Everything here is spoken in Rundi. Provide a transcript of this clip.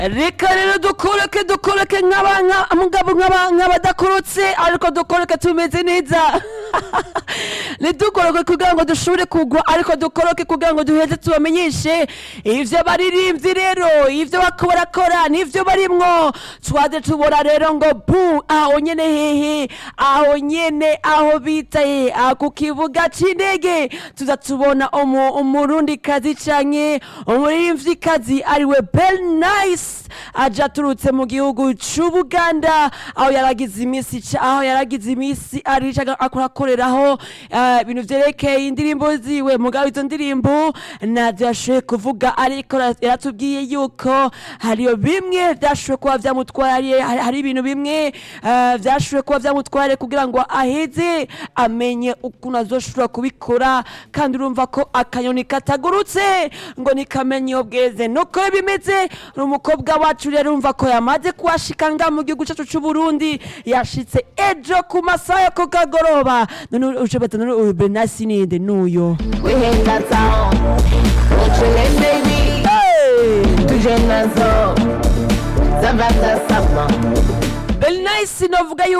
reka rero dukoreke dukoreke nk'aba- nka- mugabo nk'aba- nk'abadakorotse ariko dukoreke tumeze neza ntidukoroke kugira ngo dushobore kugwa ariko dukoroke kugira ngo duheze tubamenyeshe ivyo baririmbyi rero ivyo bako barakora n'ivyo barimwo twaze tubona rero ngo bu aho nyene hehe aho nyene aho bitaye aho ku kibuga c'indege tuza tubona umu- umurundikazi canke umuririmvyikazi ariwe bel nice aja aturutse mu gihugu c'ubuganda aho yaragize imisi ca- aho yaragize imisi arica akorakoreraho eh, ibintu vyerekeye indirimbo ziwe mugabo izo ndirimbo navyo yashoboye kuvuga ariko ra- yaratubwiye yuko hariyo bimwe vyashoboye kuba vyamutwariye hari hari ibintu bimwe eh, vyashoboye kuba vyamutwariye kugira ngo aheze amenye ukuntu azoshobora kubikora kandi urumva ko akanyoni katagurutse ngo nikamenye iyo bweze nuko bimeze ni umukobwa wacu rero urumva ko yamaze kuhashika nga mu gihugu cacu c'uburundi yashitse ejo ku masaha yo ku kagoroba none uje bata none uyu benasi ninde nuyo We hit that sound. Chillin' baby. Tuje nazo. Zabata sama. benasi novuga yuko